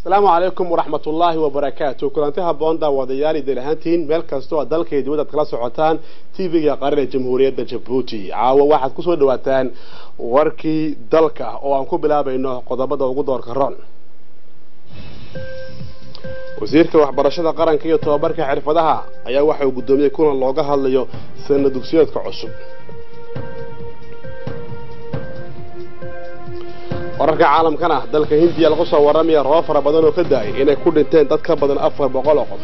asalaamu calaykum waraxmat ullaahi wabarakaatu kulanti haboon daawadayaal idil ahaantiin meel kastoo aad dalka iyo dibadda ad kala socotaan tv-ga qaran ee jamhuuriyadda jabuuti caawa waxaad kusoo dhawaataan warkii dalka oo aan ku bilaabayno qodobada ugu doorka ron wasiirka waxbarashada qaranka iyo tobabarka xirfadaha ayaa waxa uu guddoomiyey kulan looga hadlayo sana dugsiyeedka cusub wararka caalamkana dalka hindiya lagu soo warramaya roob fara badan oo ka da-ay inay ku dhinteen dad ka badan afar boqol oo qof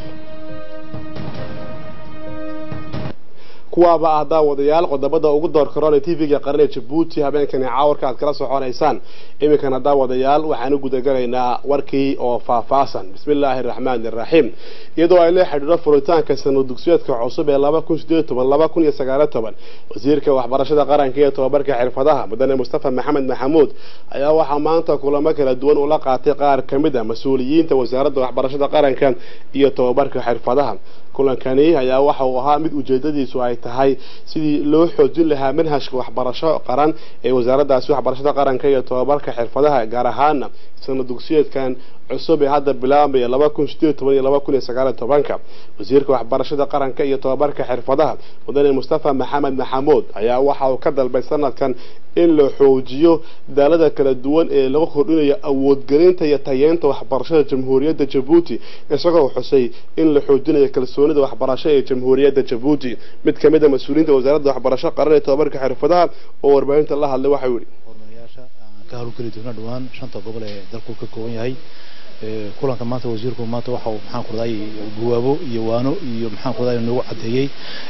kuwaaba ah daawadayaal qodobada ugu doorka roon ee tv-ga qaran ee jabuuti habeenkani caawarka aad kala soconaysaan iminkana daawadayaal waxaan u gudagalaynaa warkii oo faahfaahsan bismillaahi araxmaani iraxiim iyadoo ay la xidhiidho furitaanka sano dugsiyeedka cusub ee laba kun sideed toban laba kun iyo sagaalo toban wasiirka waxbarashada qaranka iyo tobabarka xirfadaha mudane mustafa maxamed maxamuud ayaa waxaa maanta kulamo kala duwan ula qaatay qaar ka mid a mas-uuliyiinta wasaaradda waxbarashada qaranka iyo tobabarka xirfadaha kulankani ayaa waxa uu ahaa mid ujeedadiisu ay tahay sidii loo xoojin lahaa manhajka waxbarasho qaran ee wasaaraddaasi waxbarashada qaranka iyo tobabarka xirfadaha gaar ahaana sano dugsiyeedkan cusub ee hadda bilaabmaya laba kun sideed toban iyo laba kun iyo sagaaliyo tobanka wasiirka waxbarashada qaranka iyo tobabarka xirfadaha mudane mustafa maxamed maxamuud ayaa waxa uu ka dalbay sanadkan in la xoojiyo daalada kala duwan ee lagu kordhinayo awoodgelinta iyo tayeynta waxbarashada jamhuuriyadda jabuuti isagoo xusay in la xoojinayo kalsoonida waxbarasho ee jamhuuriyadda jabuuti mid ka mid a mas-uuliyiinta wasaaradda waxbarasho qaran ee tobabarka xirfadaha oo warbaahinta la hadlay waxau yihi hormarayaasha aan ka howlgeli doona dhawaan shanta gobol ee dalku ka kooban yahay kulanka maanta wasiirku maanta waxa uu maxaan ku raday guwaabo iyo waano iyo maxaan ku raday nagu cadeeyey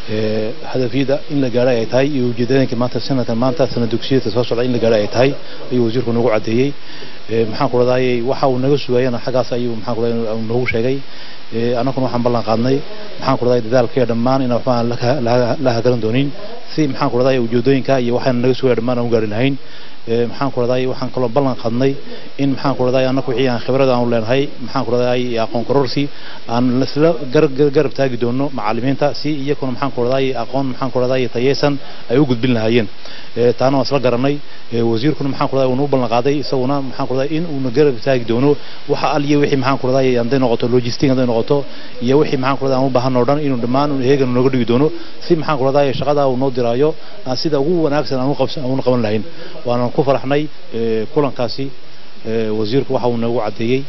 hadafyada in la gaaro ay tahay iyo ujeedooyinka maanta sanadkan maanta sanad dugsiyeedka soo socda in la gaaro ay tahay ayuu wasiirku nagu cadeeyey maxaan ku raday waxa uu naga sugayana xaggaas ayuu maxaan ku raday noogu sheegay annaguna waxaan ballan qaadnay maxaan ku raday dadaalkaya dhammaan inaan waxbaan la hagaran doonin si maxaan ku raday ujeedooyinka iyo waxaana naga sugaya dhammaan aan u gaari lahayn maxaan ku raday waxaan kaloo ballan qaadnay in maxaan ku raday annagu wixii aan khibrad aan u leenahay maxaan ku raday aqoon kororsi aan isla garab taagi doono macallimiinta si iyakuna maxaan ku raday aqoon maxaan ku raday tayeysan ay u gudbin lahaayeen taana waan isla garanay wasiirkuna maxaan ku raday uuna u ballan qaaday isaguna maxaan ku raday in uuna garab taagi doono waxa aliya wixii maxaan ku raday hadday noqoto logistic hadday noqoto iyo wixii maxaan ku raday aan u baahan oo dhan inuu dhammaan heegan nooga dhigi doono si maxaan ku raday shaqada uu noo diraayo aan sida ugu wanaagsan aan u qaban lahayn waana ku faraxnay kulankaasi wasiirku waxa uu nagu cadeeyey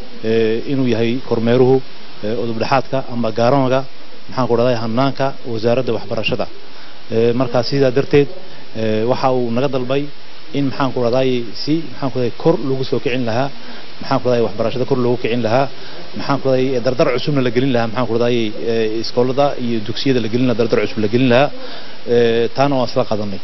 inuu yahay kormeeruhu udubdhexaadka ama gaaramaga maxaan ku raday hanaanka wasaaradda waxbarashada markaa sidaa darteed waxa uu naga dalbay in maxaan ku raday si maxaan ku raday kor lagu soo kicin lahaa maxaan ku raday waxbarashada kor loogu kicin lahaa maxaan ku raday dardar cusubna la gelin lahaa maxaan ku raday iskoolada iyo dugsiyada la gelin lahaa dardar cusub la gelin lahaa taana waan isla qadanay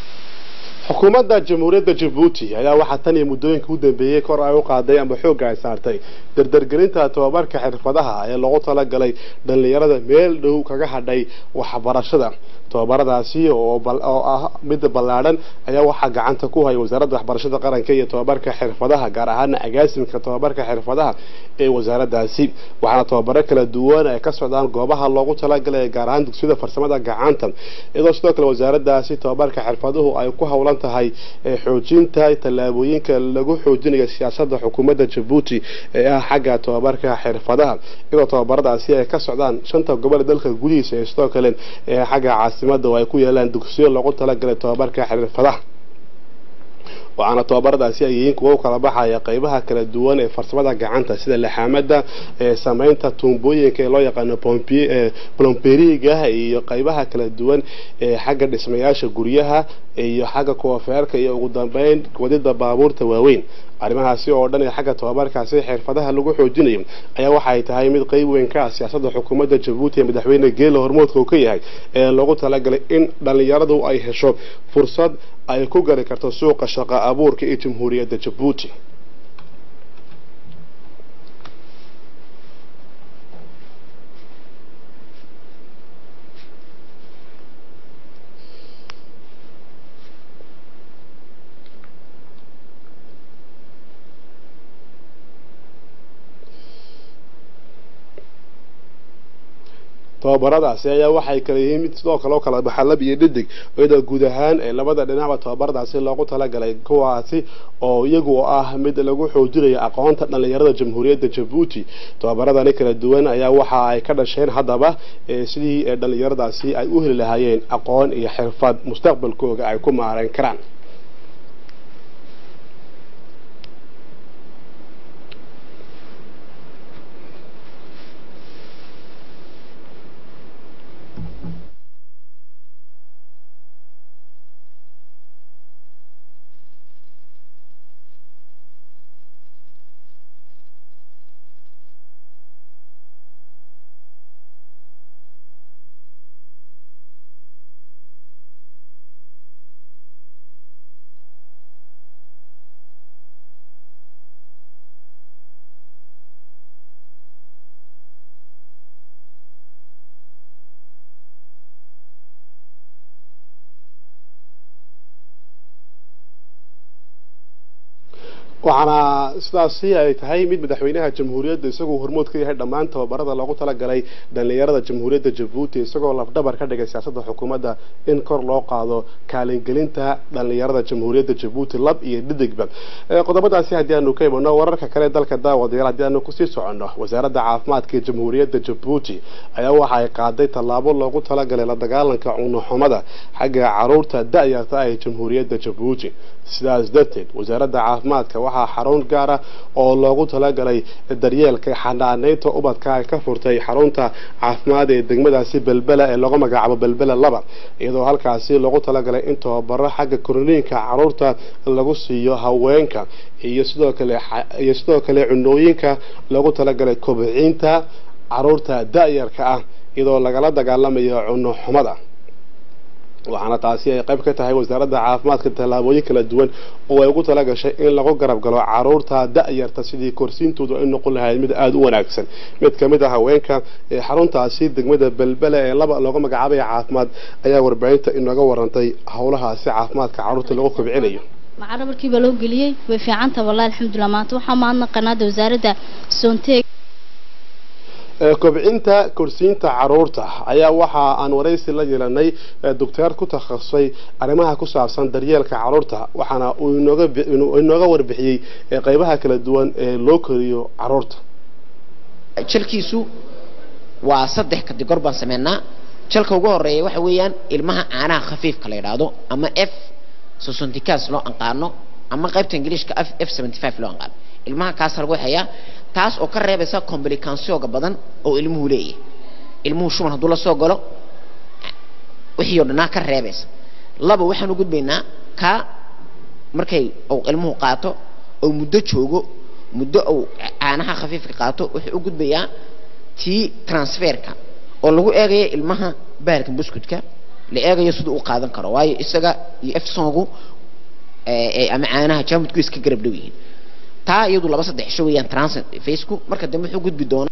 xukuumadda jamhuuriyadda jabuuti ayaa waxaa tan iyo muddooyinka u dambeeyey kor ay u qaaday ama xoogga ay saartay dardargelinta tobabarka xirfadaha ee loogu talagalay dhallinyarada meel dhow kaga hadhay waxbarashada tobabaradaasi oo ah mid ballaadhan ayaa waxaa gacanta ku haya wasaaradda waxbarashada qaranka iyo tobabarka xirfadaha gaar ahaana agaasimka tobabarka xirfadaha ee wasaaraddaasi waxaana tobabaro kala duwan ay ka socdaan goobaha loogu talagalay gaar ahaan dugsiyada farsamada gacanta iyadoo sidoo kale wasaaraddaasi tobabarka xirfaduhu ay ku howlan tahay xoojinta tallaabooyinka lagu xoojinayo siyaasadda xukuumadda jabuuti ee ah xagga tobabarka xirfadaha iyadoo tobabaradaasi ay ka socdaan shanta gobol dalka gudihiisa ee sidoo kale xagga caasimada oo ay ku yeelaan dugsiyo loogu talagalay tobabarka xirfadaha waxaana tobabaradaasi ay yihiin kuwa u kala baxaya qeybaha kala duwan ee farsamada gacanta sida laxaamada samaynta tuumbooyinka ee loo yaqaano blomperiga iyo qeybaha kala duwan ee xagga dhismayaasha guryaha iyo xagga koofeerka iyo ugu dambeyn wadida baabuurta waaweyn arrimahaasi oo dhan ee xagga tobabarkaasi xirfadaha lagu xoojinayo ayaa waxay tahay mid qeyb weyn ka ah siyaasadda xukuumadda jabuuti ee madaxweyne geela hormoodka uu ka yahay ee loogu talagalay in dhallinyaradu ay hesho fursad ay ku gali karto suuqa shaqo abuurka ee jamhuuriyadda jabuuti tababaradaasi ayaa waxay kala yihiin mid sidoo kale oo kala baxa lab iyo dhidig iyadoo guud ahaan ee labada dhinacba tababaradaasi loogu talagalay kuwaasi oo iyagu ah mid lagu xoojinayo aqoonta dhalinyarada jamhuuriyadda jabuuti tababaradani kala duwan ayaa waxa ay ka dhasheen haddaba sidii dhalinyaradaasi ay u heli lahaayeen aqoon iyo xirfad mustaqbalkooga ay ku maareyn karaan waxaana sidaasi ay tahay mid madaxweynaha jamhuuriyadda isagoo hormood ka yahay dhammaan tababarada loogu talagalay dhalinyarada jamhuuriyadda jabuuti isagoo lafdhabar ka dhigay siyaasadda xukuumadda in kor loo qaado kaalingelinta dhalinyarada jamhuuriyadda jabuuti lab iyo dhidigba qodobadaasi haddii aanu ka imano wararka kale dalka daawadayaal haddii aanu kusii soconno wasaaradda caafimaadka ee jamhuuriyadda jabuuti ayaa waxa ay qaaday tallaabo loogu talagalay la dagaalanka cunuxumada xagga caruurta da-yarta ah ee jamhuuriyadda jabuuti sidaas darteed wasaaradda caafimaadka waxaa xarun gaara oo loogu talagalay daryeelka xanaaneynta ubadka ay ka furtay xarunta caafimaad ee degmadaasi belbela ee lagu magacaabo belbela laba iyadoo halkaasi loogu talagalay in tababaro xagga korniinka caruurta lagu siiyo haweenka iyo sidoo kale iyo sidoo kale cunooyinka loogu talagalay kobcinta caruurta da-yarka ah iyadoo lagala dagaalamayo cuno xumada waxaana taasi ay qayb ka tahay wasaaradda caafimaadka tallaabooyin kala duwan oo ay ugu talagashay in lagu garab galo caruurta da-yarta sidii korsiintoodu ay noqon lahayd mid aada u wanaagsan mid kamid a haweenka ee xaruntaasi degmada belbele ee laba looga magacaabaya caafimaad ayaa warbaahinta inooga warantay howlahaasi caafimaadka caruurta lagu kobcinayo macaro markii baa loo geliyey way fiicanta wallahi alxamdulilah maanta waxaa mahadnaqanaada wasaaradda soonteeg kobcinta korsiinta caruurta ayaa waxa aan waraysi la yeelanay docteer ku takhasusay arrimaha ku saabsan daryeelka caruurta waxaana uu inooga warbixiyey qeybaha kala duwan ee loo koriyo caruurta jalkiisu waa saddex kategor baan sameynaa jalka ugu horeeya waxa weeyaan ilmaha caanaha khafiifka la yidhaahdo ama f sosonticas loo aqaano ama qaybta ingiliishka f seventy five loo aqaano ilmaha kaas lagu hayaa taas oo ka reebaysa complicansiyooga badan oo ilmuhu leeyahay ilmuhu shuban hadduu la soo galo wixii oo dhanaa ka reebaysa laba waxaan u gudbaynaa ka markay uu ilmuhu qaato oo muddo joogo muddo uu caanaha khafiifka qaato wuxuu u gudbayaa tii transferka oo lagu eegayo ilmaha baarka buskutka la eegayo siduu u qaadan karo waayo isaga iyo efsongu ama caanaha jaamudku iska garab dhow yihiin taa iyadu laba saddex isho weeyaan transit faceku marka dambe wuxuu gudbi doonaa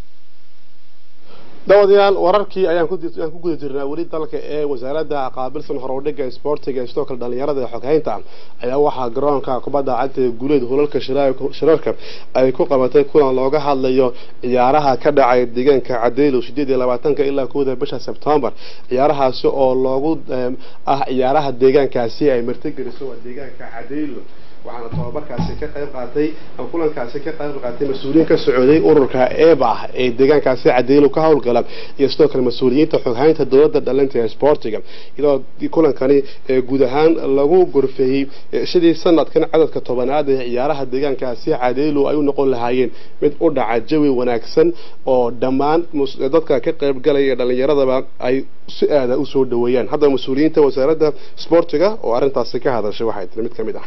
daawadayaal wararkii ayaan ku guda jirnaa weli dalka ee wasaaradda qaabilsan horowdhiga isboortiga ee sidoo kale dhalinyarada ee xoghaynta ayaa waxaa garoonka kubadda cagta ee guuleed hulalka shirarka ay ku qabatay kulan looga hadlayo ciyaaraha ka dhacay deegaanka cadeylo sideed iyo labaatanka ilaa kowda bisha sebtembar ciyaarahaasi oo loogu ah ciyaaraha deegaankaasi ay martigeliso waa deegaanka cadeylo waxaana tababarkaasi ka qayb qaatay ama kulankaasi ka qayb qaatay mas-uuliyiin ka socday ururka eba ee deegaankaasi cadeylo ka howlgala iyo sidoo kale mas-uuliyiinta xoghaynta dowladda dhalinta ee sportiga iyadoo kulankani guud ahaan lagu gorfeeyey sidii sanadkan cadadka tobanaad ee ciyaaraha deegaankaasi cadeylo ay u noqon lahaayeen mid u dhaca jawi wanaagsan oo dhammaan dadka ka qaybgalaya ee dhalinyaradaba ay si aada usoo dhaweeyaan haddaba mas-uuliyiinta wasaaradda sportiga oo arrintaasi ka hadashay waxay tiri mid ka mid ah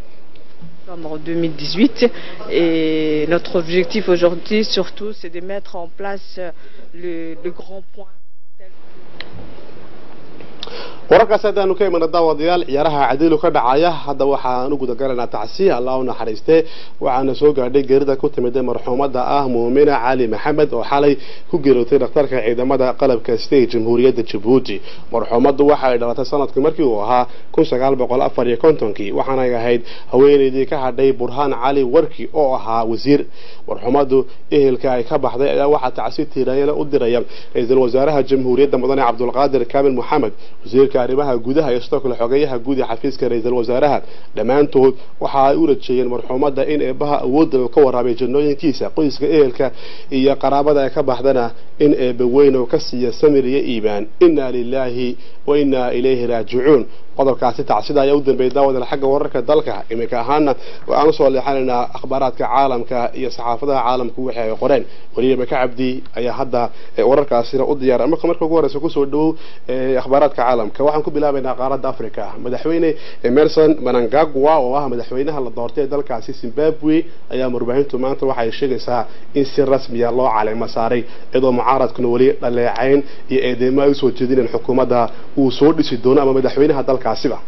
en 2018 et notre objectif aujourd'hui surtout c'est de mettre en place le, le grand point wararkaas haddaanu ka imana daawadayaal ciyaaraha cadiilu ka dhacaya hadda waxaan u gudagalaynaa tacsiya allah u naxariistee waxaana soo gaadhay geerida ku timid marxuumada ah muumina cali maxamed oo xalay ku geerootay dhakhtarka ciidamada qalabka state jamhuuriyadda jabuuti marxuumadu waxa ay dhalatay sanadkii markii uu ahaa kun sagaal boqol afar iyo kontonkii waxaanay ahayd haweeneydii ka hadhay burhaan cali warki oo ahaa wasiir marxuumadu ehelka ay ka baxday ayaa waxaa tacsi tiiraayana u diraya ra-iisul wasaaraha jamhuuriyadda mudane cabdulqaadir kaamil maxamed wasiirka arrimaha gudaha iyo sidoo kale xogeyaha guud ee xafiiska ra-iisul wasaaraha dhammaantood waxa ay u rajeeyeen marxuumada in eebaha awoodda uu ka waraabay jannooyinkiisa qoyska ehelka iyo qaraabada ay ka baxdana in eebbe weyn uu ka siiya samir iyo iimaan inna lilaahi wa inna ilayhi raajicuun qodobkaasi tacsida ayaa u dambeeyay daawadal xagga wararka dalka iminka ahaana waxaan usoo leexanaynaa akhbaaraadka caalamka iyo saxaafadaha caalamku wixii ay qoreen weliya maka cabdi ayaa hadda wararkaasina u diyaara marka marka ugu horeysa kusoo dhowow akhbaaraadka caalamka waxaan ku bilaabaynaa qaaradda africa madaxweyne emerson manangagwa oo ah madaxweynaha la doortay ee dalkaasi zimbabwe ayaa warbaahintu maanta waxay sheegaysaa in si rasmiya loo caleemo saaray iyadoo mucaaradkuna weli dhaleecayn iyo eedeymo ay usoo jeedineen xukuumadda uu soo dhisi doono ama madaxweynaha dalkaasiba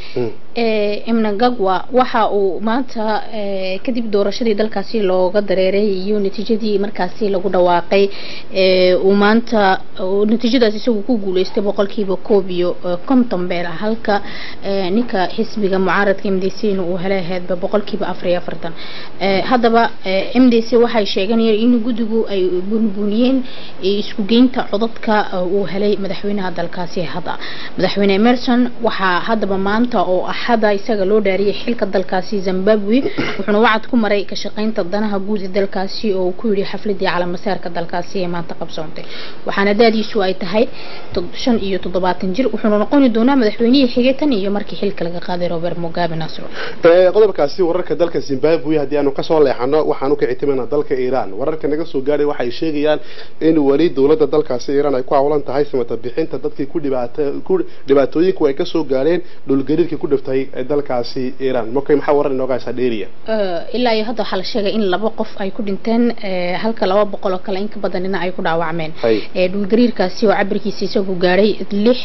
imnagagwa waxa uu maanta kadib doorashadii dalkaasi looga dareeray iyo natiijadii markaasi lagu dhawaaqay uu maanta natiijadaas isagu ku guuleystay boqolkiiba koob iyo konton beel halka ninka xisbiga mucaaradka m d c na uu helay ahaydba boqolkiiba afar iyo afartan haddaba m d c waxay sheeganayeen in guddigu ay bunbuniyeen isku geynta codadka uu helay madaxweynaha dalkaasi hadda madaxweyne emerson waxaa haddaba maanta oo axada isaga loo dhaariyay xilka dalkaasi zimbabwe wuxuuna wacad ku maray ka shaqaynta danaha guud ee dalkaasi oo uu ku yidhi xafladii calamasaarka dalkaasi ee maanta qabsoontay waxaana daadiisu ay tahay shan iyo toddobaatan jir wuxuuna noqoni doonaa madaxweynihii xigay tan iyo markii xilka laga qaaday robert mugabe nasro qodobkaasi wararka dalka zimbabwe haddii aanu kasoo leexano waxaanu ka ictimaynaa dalka iiraan wararka naga soo gaadhay waxay sheegayaan in weli dowladda dalkaasi iiraan ay ku hawlan tahay samata bixinta dadkii ku dhibaatooyinku ay kasoo gaadheen dhulgariirkii ku dhiftay dalkaasi iiraan markay maxaa waran inooga haysaa dheeriya ilaa iyo hadda waxaa la sheegay in laba qof ay ku dhinteen halka laba boqol oo kale in ka badanina ay ku dhaawacmeen dhulgariirkaasi oo cabirkiisa isagu gaadhay lix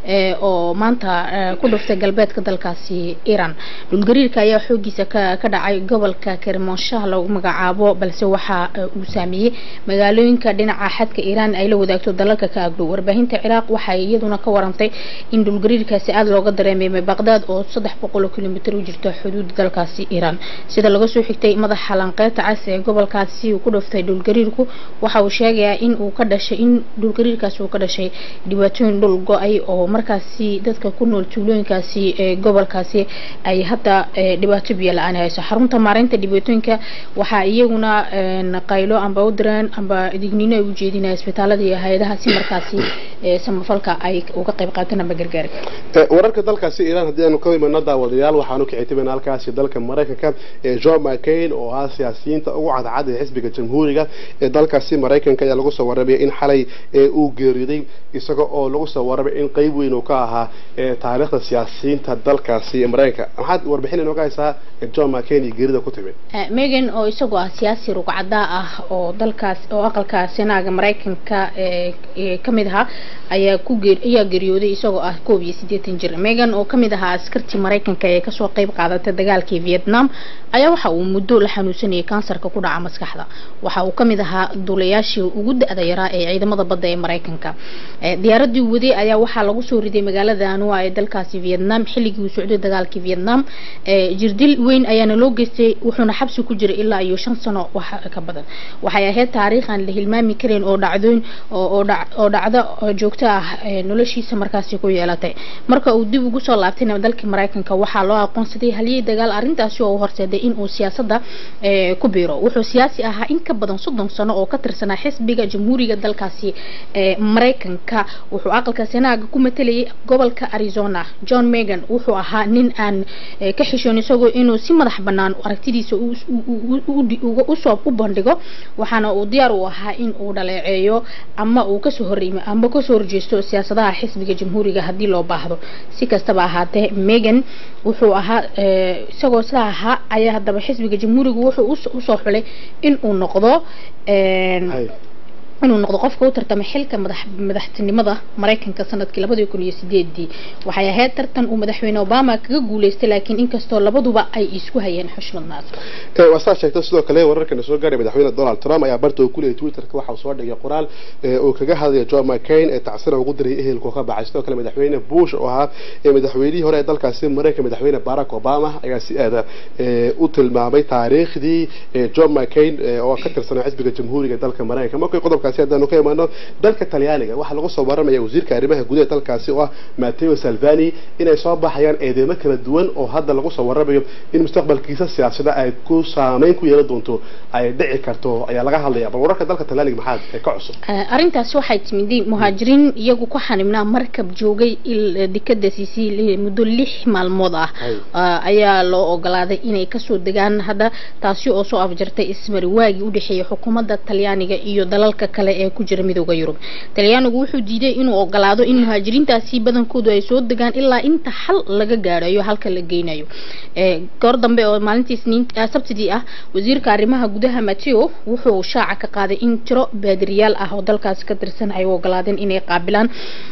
oo maanta ku dhiftay galbeedka dalkaasi iiraan dhulgariirka ayaa xoogiisa ka ka dhacay gobolka kermonshaah lagu magacaabo balse waxa uu saameeyey magaalooyinka dhinaca xadka iiraan ay la wadaagto dalalka ka agdhow warbaahinta ciraaq waxay iyaduna ka warantay in dhulgariirkaasi aada looga dareemay baqdaad oo saddex boqol oo kilomitir u jirta xuduud dalkaasi iiraan sida laga soo xigtay madaxa lanqeeta cas ee gobolkaasi uu ku dhiftay dhulgariirku waxa uu sheegayaa in uu ka dhashay in dhulgariirkaasi uu ka dhashay dhibaatooyin dhul go-ay oo markaasi dadka ku nool tuulooyinkaasi ee gobolkaasi ay hadda dhibaato biyo la-aan hayso xarunta maareynta dhibaatooyinka waxaa iyaguna qaylo amba u direen amba digniino ay u jeedinaya isbitaalada iyo hay-adaha si markaasi samafalka ay uga qayb qaataan amba gargaarka wararka dalkaasi iiraan haddii aanu ka imano daawadayaal waxaanu ka ictimayna halkaasi dalka maraykanka ee john mccain oo ah siyaasiyiinta ugu cadcad ee xisbiga jamhuuriga ee dalkaasi maraykanka ayaa lagu soo warramaya in xalay uu geeriyoday isaga oo lagu soo warramay in qeyb weyn uu ka ahaa taariikhda siyaasiyiinta dalkaasi maraykanka maxaad warbixin inooga haysaa john mccain iyo geerida ku timid megan oo isagoo ah siyaasi rugcadaa ah oo dalkaas oo aqalka senaaga maraykanka ka mid ahaa ayaa ku ayaa geeriyooday isagoo ah koob iyo siddeetan jir megan oo kamid ahaa askartii maraykanka ee kasoo qayb qaadatay dagaalkii vietnam ayaa waxa uu muddo la xanuunsanayay kansarka ku dhaca maskaxda waxa uu kamid ahaa duulayaashii ugu da-da yaraa ee ciidamada badda ee maraykanka diyaaradii waday ayaa waxaa lagu soo riday magaalada anua ee dalkaasi vietnam xilligii uu socday dagaalkii vietnam jirdil weyn ayaana loo geystay wuxuuna xabsi ku jiray ilaa iyo shan sano wax ka badan waxay ahayd taariikh aan la hilmaami karin oo dhacdooyin oo dhacdo joogto ah noloshiisa markaasi ku yeelatay marka uu dib ugu soo laabtayna dalkii maraykanka waxaa loo aqoonsaday halyey dagaal arrintaasi oo horseeday inuu siyaasadda ku biiro wuxuu siyaasi ahaa in ka badan soddon sano oo ka tirsanaa xisbiga jamhuuriga dalkaasi maraykanka wuxuu aqalka senaaga ku matalayay gobolka arizona john megan wuxuu ahaa nin aan ka xishoon isagoo inuu si madax bannaan aragtidiisa usoo u bandhigo waxaana uu diyaar u ahaa in uu dhaleeceeyo ama uu kasoo horreymo ama kasoo horjeesto siyaasadaha xisbiga jamhuuriga haddii loo baahdo si kastaba ahaatee megan wuxuu ahaa isagoo sidaa ahaa ayaa haddaba xisbiga jamhuuriga wuxuu usoo xulay in uu noqdo inuu noqdo qofka u tartamay xilka madax madaxtinimada maraykanka sanadkii labadii kun iyo sideedii waxay ahayd tartan uu madaxweyne obama kaga guuleystay laakiin inkastoo labaduba ay isku hayeen xushmad naasir waa saa sheegtay sidoo kale wararkana soo gaaray madaxweyne donald trump ayaa barta uu ku leeyay twitterka waxa uu soo dhigay qoraal uu kaga hadlaya john mccain ee tacsina ugu diray ehelku ka baxay sidoo kale madaxweyne bush oo ahaa madaxweynihii hore ee dalkaasi maraykanka madaxweyne barack obama ayaa si aada u tilmaamay taariikhdii john mccain oo ka tirsanaa xisbiga jamhuuriga dalka maraykanka markay qodobkaasi haddaanu ka imaano dalka talyaaniga waxaa lagu soo waramaya wasiirka arrimaha gudaha dalkaasi oo ah matteo salvani inay soo baxayaan eedeymo kala duwan oo hadda lagu soo waramayo in mustaqbalkiisa siyaasada ay ku saameyn ku yeelan doonto ay dhici karto ayaa laga hadlaya bal wararka dalka talyaaniga maxaa ka cusub arrintaasi waxay timid muhaajiriin iyagu ku xanibnaa markab joogay dekada sisiili muddo lix maalmood ah ayaa loo ogolaaday inay kasoo degaan hadda taasi oo soo afjartay ismari waagii udhexeeyay xukuumadda talyaaniga iyo dalalka kale ee ku jira midooda yurub talyaanigu wuxuu diiday inuu ogolaado in muhaajiriintaasi badankoodu ay soo degaan ilaa inta xal laga gaadhayo halka la geynayo goor dambe oo maalintii sabtidii ah wasiirka arrimaha gudaha mateo wuxuu shaaca ka qaaday in tiro baadiriyaal ah oo dalkaasi ka tirsan ay u ogolaadeen inay qaabilaan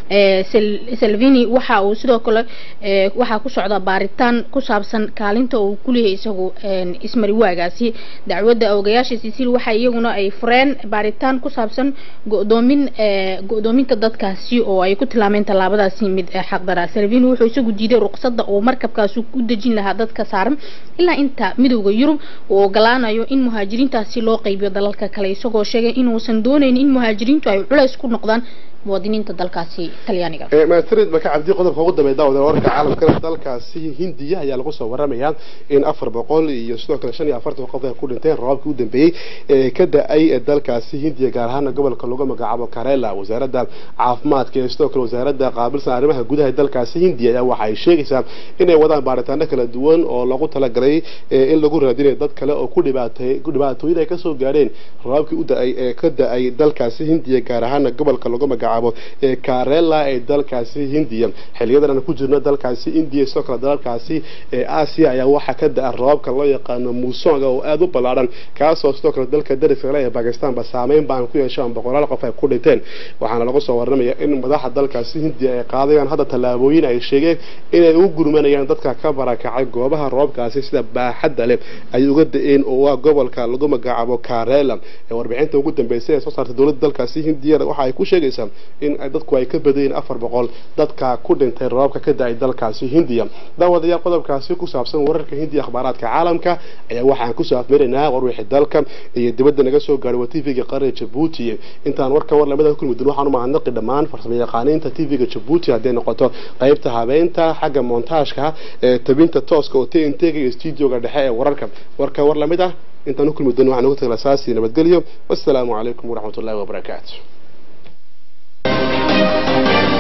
salvini waxa uu sidoo kale waxaa ku socda baaritaan ku saabsan kaalinta uu kuleeyahay isagu ismari waagaasi dacwadda ogayaasha sisil waxa iyaguna ay fureen baaritaan ku saabsan godoomin go-doominta dadkaasi oo ay ku tilmaameen tallaabadaasi mid xaqdara salvini wuxuu isagu diiday ruqsadda uu markabkaasi ku dejin lahaa dadka saaran ilaa inta midowda yurub uu ogolaanayo in muhaajiriintaasi loo qaybiyo dalalka kale isagoo sheegay inuusan doonayn in muhaajiriintu ay culays ku noqdaan muwaadiniinta dalkaasi talyaaniga maatrid maka cabdi qodobka ugu dambeeya daawada wararka caalamkana dalkaasi hindiya ayaa lagu soo waramayaa in afar boqol iyo sidoo kale shan iyo afartan qof ay ku dhinteen roobkii u dambeeyey ee ka da-ay dalkaasi hindiya gaar ahaana gobolka lagu magacaabo karela wasaaradda caafimaadka iyo sidoo kale wasaaradda qaabilsan arrimaha gudaha dalkaasi hindiya ayaa waxa ay sheegaysaa inay wadaan baaritaano kala duwan oo lagu talagalay in lagu raadinayo dad kale oo ku dhibaatay dhibaatooyin ay kasoo gaareen roobkii u da-ay ee ka da-ay dalkaasi hindiya gaar ahaana gobolka lagu magacaabo ee karela ee dalkaasi hindiya xiliyadan aan ku jirno dalkaasi indiya sidoo kale dalalkaasi ee aasiya ayaa waxaa ka da-a roobka loo yaqaano muusonga oo aada u ballaadhan kaasoo sidoo kale dalka dariska kale ee bakistanba saameyn baan ku yeeshaan boqolaal qof ay ku dhinteen waxaana lagu soo waramaya in madaxa dalkaasi hindiya ay qaadayaan hadda tallaabooyin ay sheegeen inay u gurmanayaan dadka ka barakacay goobaha roobkaasi sida baaxadda leh ay uga da-een oo waa gobolka lagu magacaabo karela ee warbixinta ugu dambeysay ee soo saartay dowladda dalkaasi hindiya waxa ay ku sheegaysaa in dadku ay ka badayeen afar boqol dadka ku dhintay roobka ka da-ay dalkaasi hindiya daawadayaal qodobkaasi ku saabsan wararka hindiya akhbaaraadka caalamka ayaa waxaan kusoo afmaraynaa warwixii dalka iyo dibadda naga soo gaaray waa tvga qaranka jabuuti intaan warka war lamida kulmi doon waxaan u mahadnaqi dhammaan farsamo yaqaaniinta tvga jabuuti hadday noqoto qaybta habeynta xagga montaajka ee tabinta tooska oo tntga iyo studioga dhexe ee wararka warka war lamid ah intaan u kulmi doon waxaan ugu tagay saasi nabadgelyo wassalaamu calaykum waraxmatullahi wabarakaatu